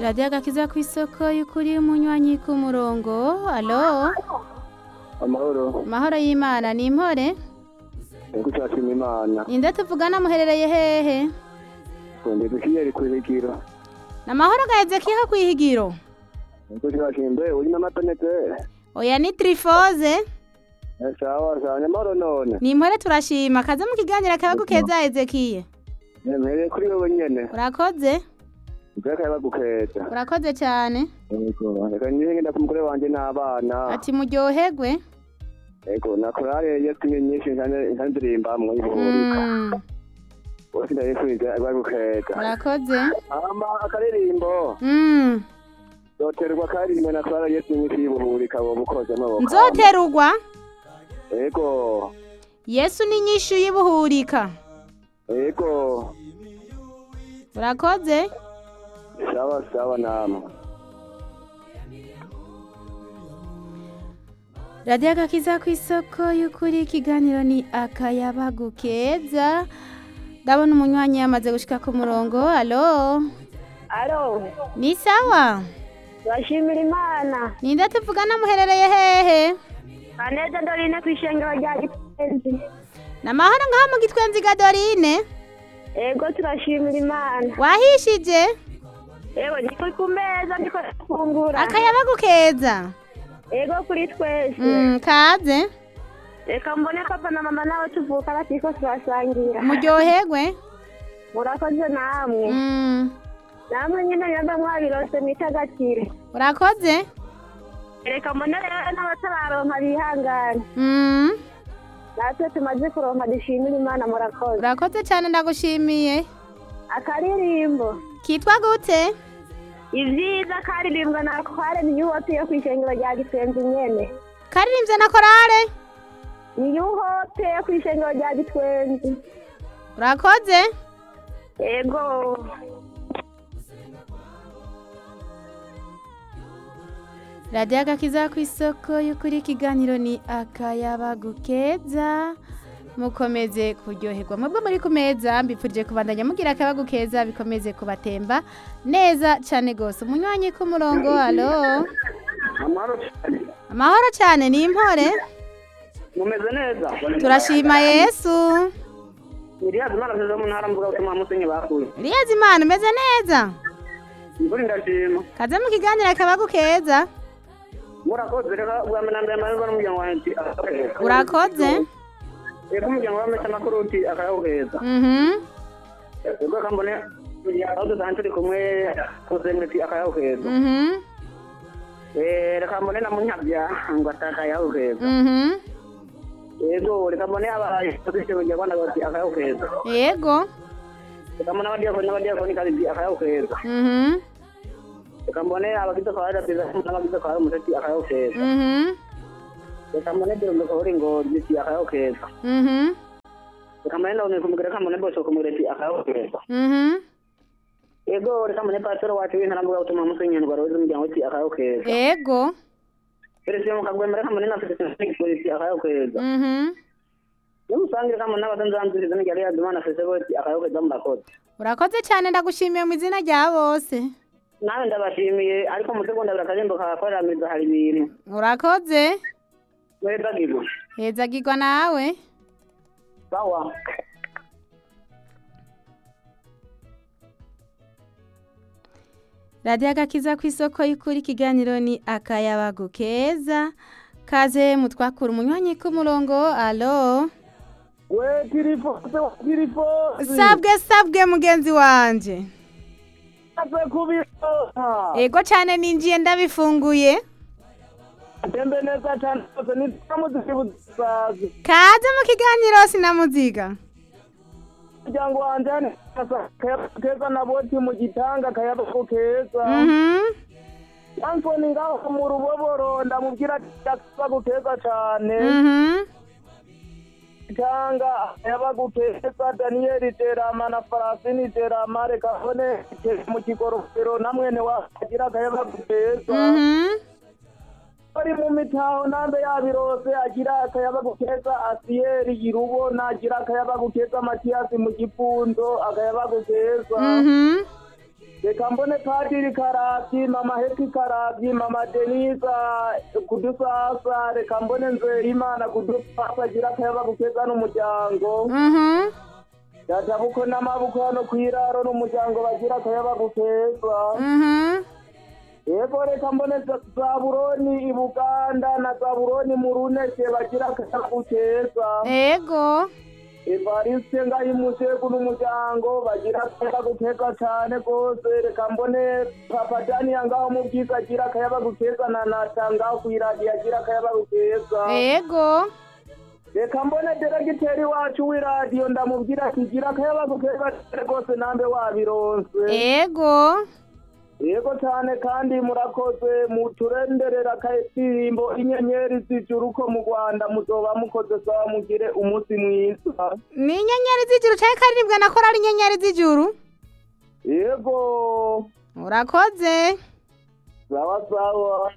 radiyo agakiza ku isoko y'ukuri umunywanyi ku murongo alo amahoro mahoro y'imana ni impore ego cyashima imana ninde tuvugana muherereye hehe twende dukiyeri kwihigiro ni amahoro gaheze kiha ku ihigiro ego cyashima mbe uri n'amatonete oya ni tirifoze sawa sawa nyamahoro none ni impore turashima kaze mu kiganiro akabagu keza ezekiye mpereye kuri wowe nyene urakoze ubwaka yabagukeza urakoze cyane ego reka nyine ngenda ku mugore wanje n'abana ati muryoherwe ego na korale yesu ni nyinshi nkandirimba ibuhurika Mm, bose ndabifuriza yabagukeza urakoze ama akaririmbo Mm, zoterwa karimwe na korale yesu nyinshi y'ibuhurika wowe ukoze amaboko nzoterugwa ego yesu ni nyinshi y'ibuhurika ego urakoze sawa sawa namwe radiyo agakiza ku isoko y'ukuri ikiganiro ni akayabagu keza ndabona umunywanyi yamaze gushika ku murongo alo alo ni sawa bashimira imana ninde tuvugana muherereye hehe aneza dorine ku ishengero rya gitenzi ni amahoro ngaho mu gitwenzi gadorine ego turashimira imana wahishije ego ndiko ku meza ndiko gufungura akayabagu keza ego kuri twese Mm, kaze reka mbone papa na mama nabo tuvuka batiko turasangira muryoherwe murakoze namwe Mm, namwe nyine nyamba mwabirose mwitagatire urakoze reka mbone rero n'abatararonka bihangane Mm, natwe tumaze kuronka dushimira imana murakoze urakoze cyane ndagushimiye akaririmbo kitwa gute ivyiza karirimbwa na kware ni yuhote yo kwishengero rya gitwenzi nyene karirimbye na korale ni yuhote yo kwishengero rya gitwenzi urakoze ego radiyo agakiza ku isoko y'ukuri ikiganiro ni akayabagu keza mukomeze kuryoherwa mwebwe muri ku meza mbifurije kubandanya mugira akayabagu keza bikomeze kubatemba neza cyane rwose umunywanyi ku murongo alo amahoro amahoro cyane ni impore mumeze neza turashima yesu iriyazi imana nziza mu ntara mvuga ubutumwa musenyi bakuye uriyazi imana umeze neza imvura ndashima kaze mu kiganiro akayabagu keza murakoze reka bwa mbere na mbere amahirwe n'umuryango wanjye urakoze reka umuryango w'amesa amakuru uti akayawuheza mhm ubwo kambone aho dusanzwe turi kumwe kuzemeti akayawuheza mhm reka mbone na munyabya ngo atakayawuheza mhm yego reka mbone abaye position kugira ngo ndagoti akayawuheza yego reka mbone abadiyakoni n'abadiyakoni kazi akayawuheza mhm reka mbone abagize kwa radiyo n'abagize kwa umuseti akayawuheza mhm reka mbone birumbe ko uri ngo giti akayawuheza mhm reka mbone ndabone kumugera reka mbone bose kumugera akayawuheza mhm yego reka mbone pastor wacu w'intara mvuga ubutumwa musenyi ndwara w'umuryango uti akayawuheza yego perezida mukagwemera kamwe na perezida polisi akayawuheza mhm n'umusangira kamwe n'abatanzanzuriza n'igari yadumana fese bose akayawuheza murakoze urakoze cyane ndagushimiye mu izina rya bose nawe ndabashimiye ariko mu segonda buri akajembo kakorera mizo hari ibintu urakoze mweza gigo hezagirwa nawe sawa radiyo agakiza ku isoko y'ukuri ikiganiro ni akayabagu keza kaze mutwakura umunywanyi k'umurongo alo we tirifose tirifose sabwe sabwe mugenzi wanje aze kubisoma ego cyane ninjiye ndabifunguye atembe neza cyane rwose nitamuziki busazi kaze mu kiganiro sinamuziga umuryango wanjye hano keza na boti mu gitanga akayabako keza mhm ansoni ngaho mu ruboboro ndamubwira ati akayabago keza cyane mhm gitanga akayabago keza daniyeli terama na farasini terama reka bone mu kigorofero na mwene wagira akayabago keza mhm bari mu mitaho nambe yabirose agira akayabagu keza asiyeri irubona agira akayabagu keza matiyasi mu gipfundo akayabagu keza mhm reka mbone padiri karabyi mama heti karabyi mama denisa kudusasa reka mbone nzeyimana kudusasa agira akayaba gukeza n'umuryango Mhm. databuko n'amaboko hano ku iraro n'umuryango bagira akayaba gukeza Mhm. yego reka mbone za- zaburoni i buganda na zaburoni mu runeke bagira akayaba gukeza Ego. evariste ngayimusegu n'umuryango bagira akayaba gukeza cane gose reka mbone papa daniya ngaho mu bwiza agira akayaba gukeza na nata ngaho kw'iradiyo agira akayaba gukeza Ego. reka mbone deregiteri wacu w'iradiyo ndamubwira ati gira akayaba gukeza cane gose nambe wabironse Ego. yego cyane kandi murakoze muturenderera akadirimbo inyenyeri z'ijuru ko mu rwanda muzoba mukoze sawa mugire umunsi mwiza Ni inyenyeri z'ijuru cyangwa karindwi na korali inyenyeri z'ijuru? yego Urakoze. sawa sawa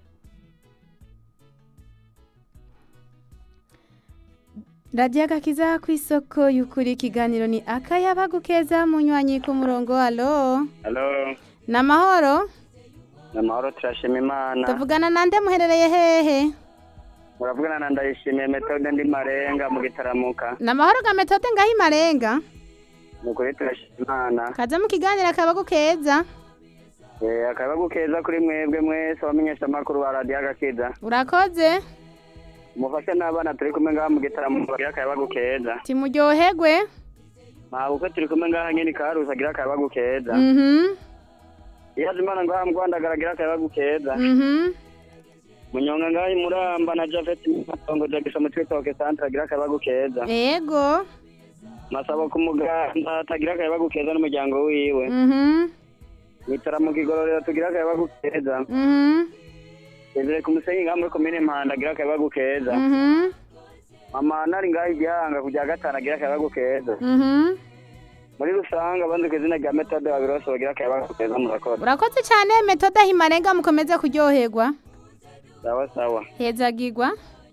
radiyo agakiza ku isoko y'ukuri ikiganiro ni akayaba gukeza munywanyi ku murongo alo Halo, ni amahoro ni amahoro turashima imana tuvugana nande muherereye hehe muravugana na ndayishimiye metode ndi marenga mu gitaramuka ni amahoro ga metode ngaho imarenga ni ukuri turashima imana kaza mu kiganiro akaba gukeza Eh, akabagu keza kuri mwebwe mwese abamenyesha amakuru ba radiyo agakiza urakoze mufashe n'abana turi kumwe ngaha mu gitaramuka bagira akabagu keza timuryoherwe ntabwo turi kumwe ngaha nyine karusi agira akabagu keza mhm iyo azi imana ngaha mu rwanda agira akabagu keza mhm munyonga ngaha i muramba na javeti matongo jagisha mu twitoke santere agira akabagu keza ego masabo ku muganda atagira akabagu keza n'umuryango wiwe mhm mwitaramuka igororero tugira akabagu keza mhm Ezere ku musenyi ngaha muri komine Mpanda agira akabagu keza mhm mama nari ngaha igihanga ku rya gatanu agira akabagu keza mhm muri rusange abandi ku izina rya metode babirose bagira akabagu keza murakoze urakoze cyane metode aho imarenga mukomeze kuryoherwa sawa sawa hezagirwa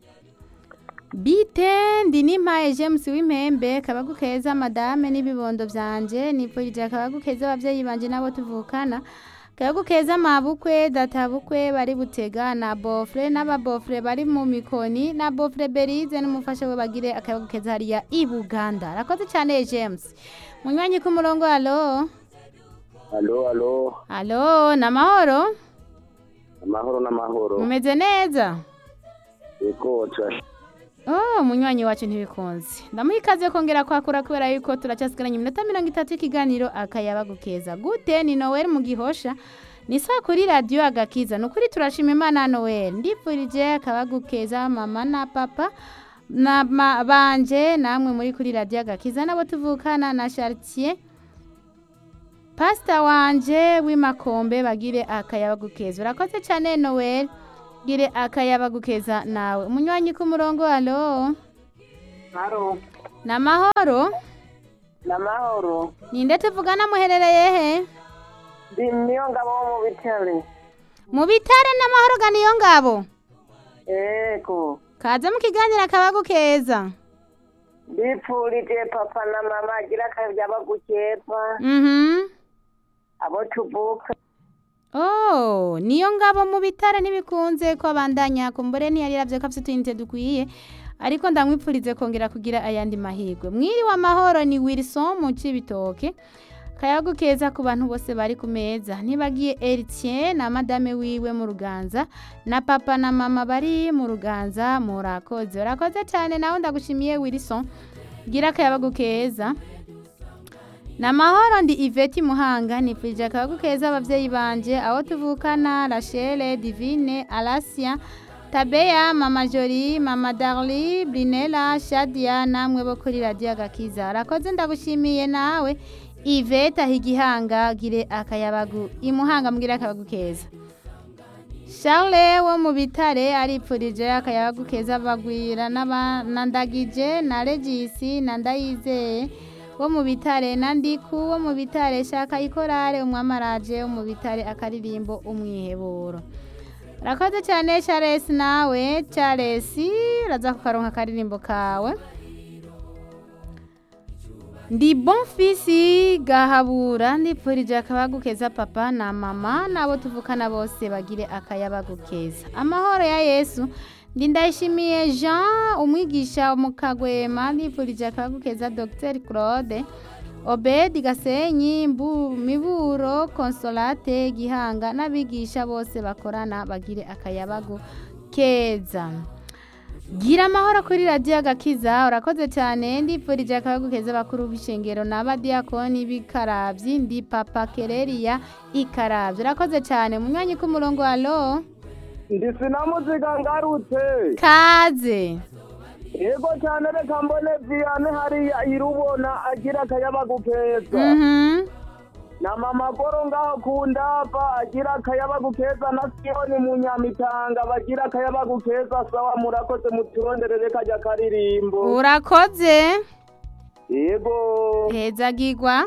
bite ndi n'impaye james w'impembe kabagu keza madame n'ibibondo byanje nipfurije akabagu keza ababyeyi banje n'abo tuvukana kabagu keza mabukwe databukwe bari butega na bofre n'ababofre bari mu mikoni na bofre berize n'umufasha we bagire akabagu keza hariya i buganda arakoze cyane james munywanyi ku murongo alo alo alo alo ni amahoro amahoro n'amahoro mumeze neza yego turashima Oh, munywanyi wacu ntibikunze ndamuha ikaze kongera kwakura kubera yuko turacyasigaranye iminota mirongo itatu y'ikiganiro akayaba gukeza gute ni noel mu gihosha ni saa kuri radiyo agakiza ni ukuri turashima imana noel ndipfurije akaba gukeza mama na papa na ma, banje namwe muri kuri radiyo agakiza nabo tuvukana na chartier pasita wanje w'imakombe bagire akayaba gukeza urakoze cyane noel gire akayaba gukeza nawe umunywanyi ku murongo alo haro ni amahoro n'amahoro ninde tuvugana muherereye he ndi niyo ngabo wo mu bitare mu bitare n'amahoro ga niyo ngabo yego kaze mu kiganiro akaba gukeza bipfurije papa na mama agira akayaba gukeza mhm abo tuvuka Oh, niyo ngabo mu bitare ntibikunze ko abandanya kumbure ntiyari yaravye ko afite utuyinite dukwiye ariko ndamwipfurize kongera kugira ayandi mahirwe mwiriwe amahoro ni Wilson mu Cibitoke kayagu keza ku bantu bose bari ku meza ntibagiye Eritien na madame wiwe mu ruganza na papa na mama bari mu ruganza murakoze urakoze cyane nawe ndagushimiye Wilson gira akayabagu keza ni amahoro ndi iveti muhanga nipfurije akabagu keza ababyeyi banje aho tuvukana rachele divine alasia tabeya mama jori mama darli brinela shadia namwe bo kuri radiyo agakiza arakoze ndagushimiye nawe ivete aho igihanga gire akayabagu imuhanga mbwire akabagu keza Charles wo mu bitare aripfurije akayabagu keza bagwira n'aba- na ndagije na regisi na ndayizeye wo mu bitare na ndiku wo mu bitare shaka ikorare umwamaraje wo mu bitare akaririmbo umwiheburo rakoze cyane Charles nawe Charles uraza kukaronka akaririmbo kawe ndi bonfisi gahabura ndipfurije akayabagu keza papa na mama n'abo tuvukana bose bagire akayabagu keza amahoro ya yesu ndi ndayishimiye jean umwigisha mu kagwema ndipfurije akayabagu keza dr claude obedi gasenyi Mbu- miburo consolate gihanga n'abigisha bose bakorana bagire akayabagu keza gira amahoro kuri radiyo agakiza urakoze cyane ndipfurije akayabagu keza bakuru b'ishengero n'abadiyakoni b'ikarabyi ndi papa kereriya ikarabyi urakoze cyane mu mwanya k'umurongo wa lo ndi sinamuziga ngarutse kaze yego cyane reka mbone viyane hariya irubona agira akayabagu keza mhm na mama goro ngaho ku ndava agira akayabagu keza na siyoni mu nyamitanga bagira akayabagu keza sawa murakoze muturonderere kajya karirimbo urakoze yego hezagirwa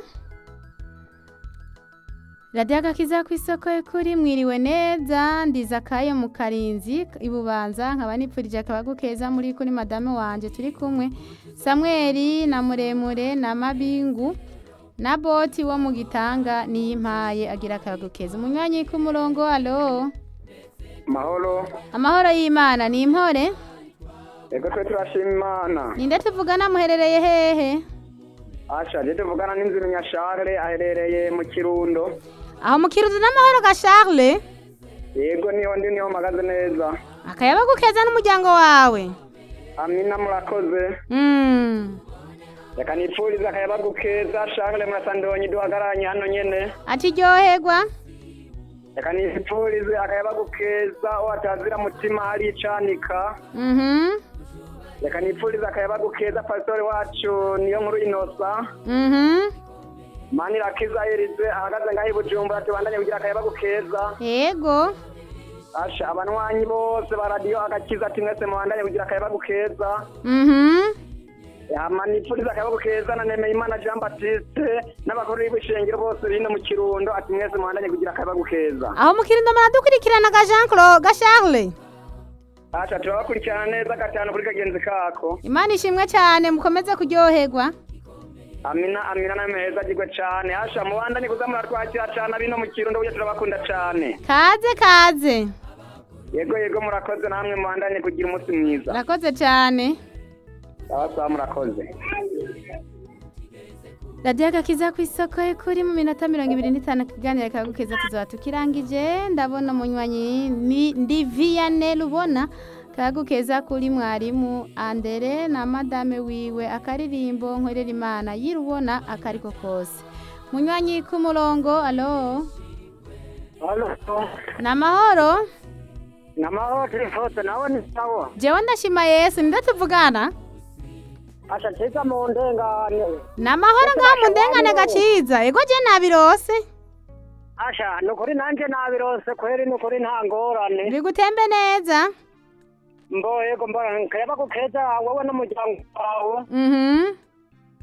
radiyo agakiza ku isoko y'ukuri mwiriwe neza ndiza akayo mu karinzi ibubanza nkaba nipfurije akabagu keza muri kuri madame wanjye turi kumwe samweri na muremure na mabingu na boti wo mu gitanga niyimpaye agira akabagu keza umunywanyi k'umurongo alo mahoro amahoro y'imana ni impore ego twe turashima imana ninde tuvugana muherereye hehe asha je tuvugana n'inzira nyashare aherereye mu kirundo aho mu kiruzi n'amahoro ga charles yego niho ndi niho mpagaze neza akayabagu keza n'umuryango wawe amina murakoze Mm. reka nipfurize akayabagu keza shangre murasandonyi duhagararanye hano nyene ati ryoherwa reka nipfurize akayabagu keza watazira mutima hari icanika Mhm. reka nipfurize akayabagu keza pasitore wacu niyo nkuru inosa Mhm. mani rakiza erize ahagaze ngaho i bujumbura tubandanye kugira akayabagu keza yego asha abanywanyi bose ba radiyo agakiza ati mwese mubandanye kugira akayabagu keza Mhm. hama nipfurize akayabagu keza na nemeyimana jean baptiste n'abakuru b'ibishengero bose bino mu kirundo ati mwese mubandanye kugira akayabagu keza aho mu kirundo muradukurikirana ga jean claude ga charles asha turabakurikirana neza gatanu kuri kagenzi kako imana ishimwe cyane mukomeze kuryoherwa amina amina nameza agirwe cane asha mubandanye kuza muratwakira cane abino mu kirundo burya turabakunda cane kaze kaze yego yego murakoze namwe mubandanye kugira umunsi mwiza urakoze cyane abasaba murakoze radiyo agakiza ku isoko kuri mu minota mirongo ibiri n'itanu kiganiro kagukeza tuzaba tukirangije ndabona umunywanyi ni ndi viyane rubona kagukeza kuri mwarimu andere na madame wiwe akaririmbo nkorera imana yirubona akariko kose munywanyi k'umurongo alo ni amahoro namahoro turifoto nawe ni sawa jewe ndashima yesu ninde tuvugana asha ciza mu ndengane ni amahoro ngaho mu ndengane gaciza ego je nabirose asha nukuri nanje nabirose kweri nukuri nta ngorane biri gutembe neza mbo yego mbo kayaba kukeza wowe n'umuryango wawe mhm